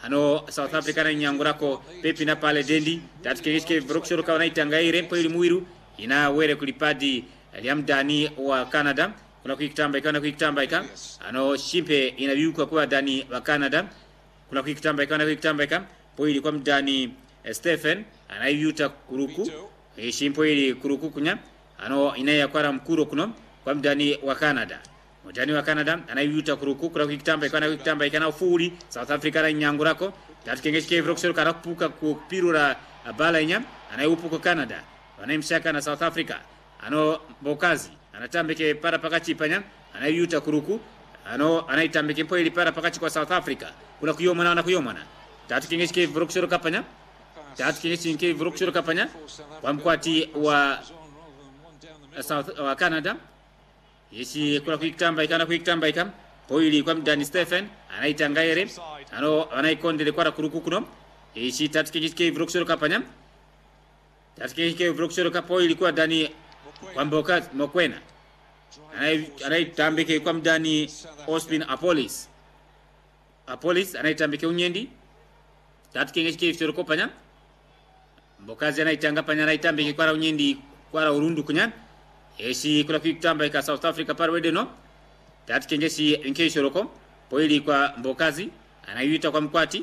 ano south africa na nyangurako pepi na pale dendi tatu kengeshike vrokshoro kawa naitangaire mpo ili muiru ina were kulipadi liamdani wa canada kuna kuikitambaika na kuikitambaika ano shimpe inaviuka kuwa dani wa canada kuna kuikitambaika na kuikitambaika po ili kwa mdani eh, stephen anaivyuta kuruku Eh, shimpo ili kuruku kunya ano inayakwara mkuro kuno kwa mdani wa canada mudani wa canada anaivyuta kuruku kuna kuikitambaika na kuikitambaika na ufuli south africa na nyangurako tatu kengeshike vrokshoro kana kupuka kupirura bala inya anaiupuko canada wanaimshaka na south africa ano bokazi anatambike para pakati panya anayuta kuruku ano anaitambike mpo ili para pakati kwa south africa kuna kuyomana na kuyomana tatu kingeshike vrokshoro kapanya tatu kingeshike vrokshoro kapanya kwa mkwati wa south wa canada yeshi kuna kuikitambaika na kuikitambaika po ili kwa mdani stephen anaitangaire ano anaikondele kwara kuruku kuno yeshi tatu kingeshike vrokshoro kapanya tatu kingeshike vrokshoro kapo ilikuwa dani kwa mboka mokwena Anai- anaitambike kwa mdani ospin apolis apolis anaitambike unyendi tatu kengeshike ifitoro panya mbokazi anaitanga panya anaitambike kwara unyendi kwara urundu kunya eshi kula kuitambika south africa parwede no tatu kengeshi inkeishoroko poili kwa mbokazi anaiwita kwa mkwati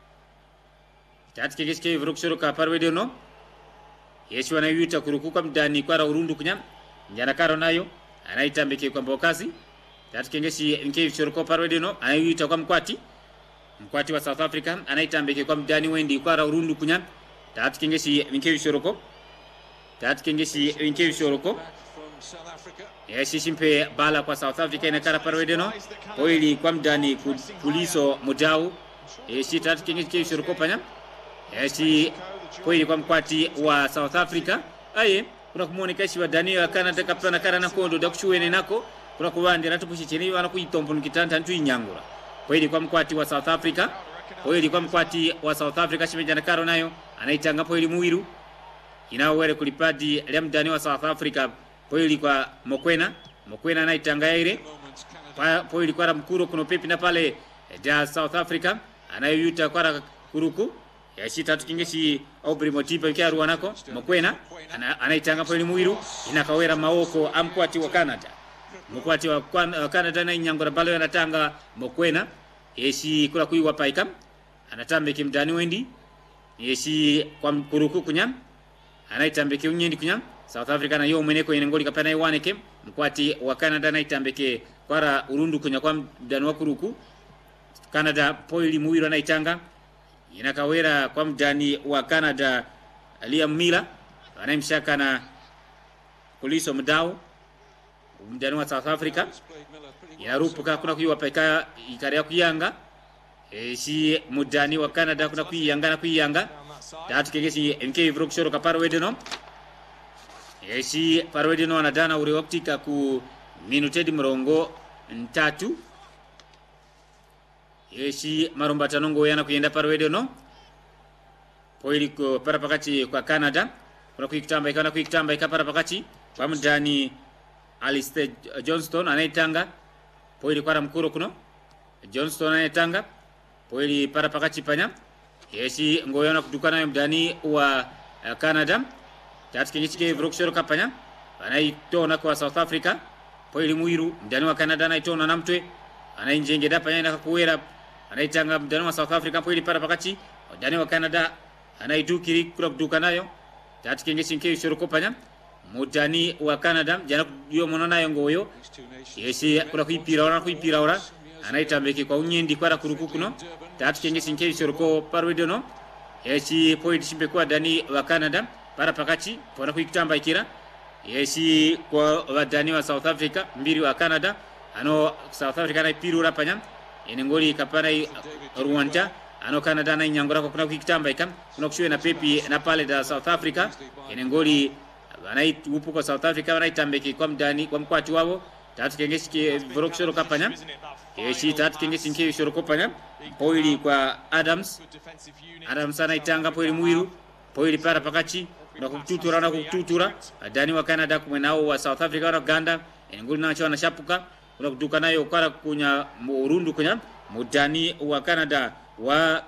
tatu kengeshike vrokshoroka parwede no yesu anaiwita kurukuka mdani kwara urundu kunya njana karo nayo anaitambike kwa mbokazi tatu kengeshi nke shoroko parwedeno anaiwita kwa mkwati mkwati wa south africa anaitambike kwa mdani wendi kwara urundu kunya tatu kengeshi nke shoroko tatu kengeshi nke shoroko yeshi shimpe bala kwa south africa inakara parwedeno oili kwa mdani ku- kuliso mudau yeshi tatu kengeshi shoroko panya yeshi kweli kwa mkwati wa south africa aye kuna kumuoneka ishi wa daniel canada kapana kara nakondo dakushuwene nako kuna kuwandira tupushichenei wana kuitombo nikitanta ntu inyangura kweli kwa mkwati wa south africa kweli kwa mkwati wa south africa shimejana karo nayo anaitanga poili muwiru inawere kulipadi lya mdani wa south africa poili kwa mokwena mokwena anaitanga yaire Pa- poili kwara mkuro kuno pepi na pale ja south africa anayoyuta kwara kuruku yashi tatu kingeshi obri motipa kyaruwa nako mokwena ana- anaitanga poili muwiru inakawera maoko amkwati wa canada mukwati wa Kwan- wa canada na inyangura balo anatanga mokwena yeshi kula kuiwa paika anatambike mdani wendi yeshi kwa kuruku kunya anaitambike unyendi kunya south africa na yo mweneko ine ngoli kapana iwaneke mkwati wa canada anaitambike kwara urundu kunya kwa mdani wa kuruku canada poili muwiro anaitanga inakawera kwa mdani wa canada liam mila anaimshaka na kuliso mdao mdani wa south africa inarupuka kuna kuiwa peka ikaria kuyanga eshi mudani wa canada kuna kuyanga na kuyanga tatu kengesi mk vrokshoro ka parwedeno eshi parwedeno anadana uri waktika ku minutedi mrongo ntatu eshi marombatano ngoyana kuyenda parwedeno poili ko para pakati kwa canada kuna kuikitamba ikana kuikitamba ikapara pakati kwa mdani alistair johnston anaitanga poili kwara mkuro kuno johnston anaitanga poili para pakati panya yeshi ngoyona kuduka nayo mdani wa uh, canada tatu kengichike vrokshoro kapanya anaitona kwa south africa poili muiru mdani wa canada anaitona namtwe anainjengeda panya inakakuwera anaitanga mdani wa south africa poili para pakati mdani wa canada anaidukiri kula kuduka nayo tatu kengechi nkeishoro kopanya mudani wa canada jana yo mono nayo ngoyo yeshi kula kuipira ora kuipira ora anaitambike kwa unyendi kwara kuruku kuno tatu kengechi nkeishoro ko parwedono yeshi point shimbe kwa dani wa canada para pakati pona kuikitamba ikira yeshi kwa wadani wa south africa mbiri wa canada ano south africa naipirura panya ene ngoli kapana i- rwanda ano canada na inyangura kwa kuna kuikitamba ikam kuna kushuwe na pepi na pale da south africa ene ngoli anai upu kwa south africa wanaitambike kwa mdani kwa mkwati wao tatu kengeshi ke vorokshoro kapanya yeshi tatu kengeshi nke shoro kopanya poili kwa adams adams anaitanga poili muiru poili para pakati na kututura na kututura adani wa canada kumwe nao wa south africa na uganda enguli nacho anashapuka kuna kuduka nayo kwara kunya mu- urundu kunya mudani wa canada wa